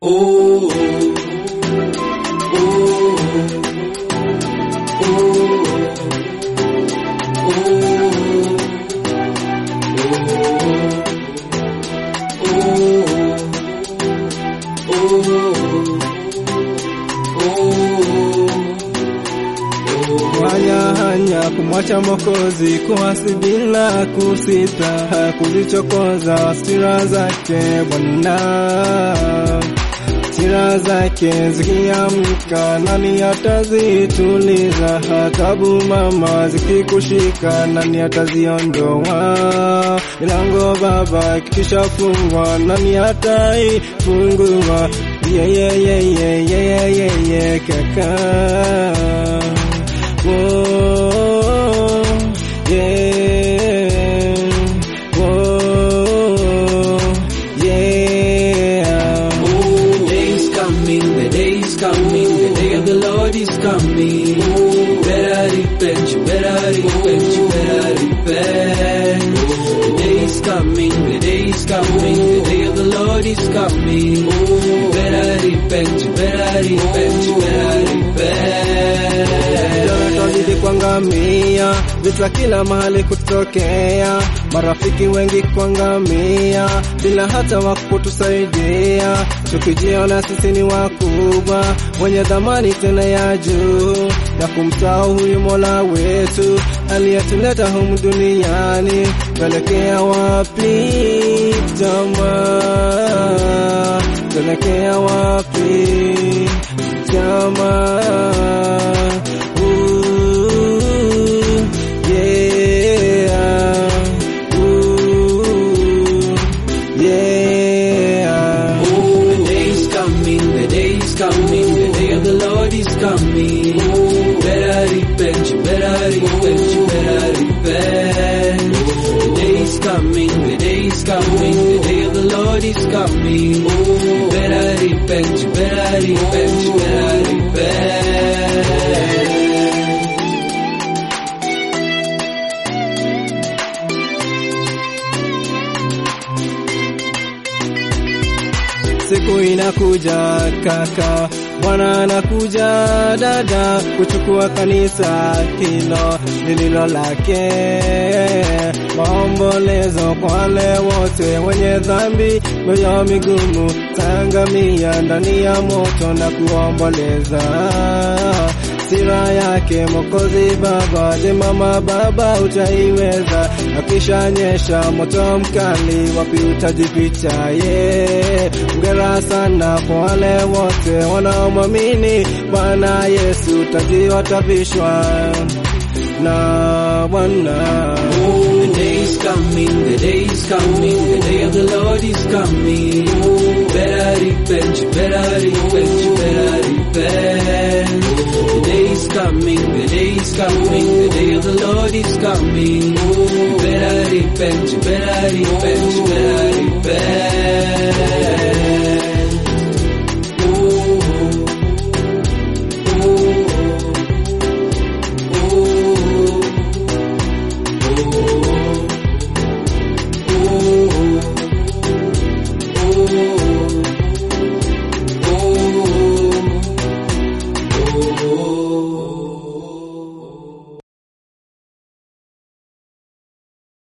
Hanya kumwacha Mwokozi kuasi bila kusita, kuzichokoza hasira zake Bwana. Hasira zake zikiamka, nani atazituliza? Adhabu mama zikikushika, nani ataziondoa? Milango Baba ikishafungwa, nani ataifungua? Yeye yeye yeye yeye kaka Whoa, yeah, whoa, yeah. Oh, the day is coming, the day is coming, the day of the Lord is coming. Better repent, you better repent, you better repent. The day is coming, the day is coming, the day of the Lord is coming. You better repent, you better repent, you better repent. Tunazidi kuangamia, vita kila mahali kutokea, marafiki wengi kuangamia, bila hata wa kutusaidia, tukijiona sisi ni wakubwa, wenye dhamani tena ya juu, ya kumsahau huyu Mola wetu aliyetuleta humu duniani. Tuelekea wapi jamaa? Tuelekea wapi jamaa? Ooh, yeah. Ooh, yeah. Oh, the day is coming, the day is coming, the day of the Lord is coming. Better repent, you better repent, you better repent. The day is coming, the day is coming, the day of the Lord is coming. You better repent, you better repent, you better repent. Siku inakuja kaka, Bwana anakuja dada, kuchukua kanisa hilo lililo lake. Maombolezo kwa wale wote wenye dhambi, mioyo migumu, tangamia ndani ya moto na kuomboleza hasira yake Mwokozi Baba. Je, mama baba utaiweza? Akishanyesha moto mkali, wapi utajificha? Ye ngera sana kwa wale wote wanaomwamini Bwana Yesu, taji watavishwa na Bwana. Oh, the day is coming, the day is coming, the day of the Lord is coming. Better repent, you better repent, you better repent. The day is coming, the day is coming, the day of the Lord is coming. Better repent, you better repent, you better repent.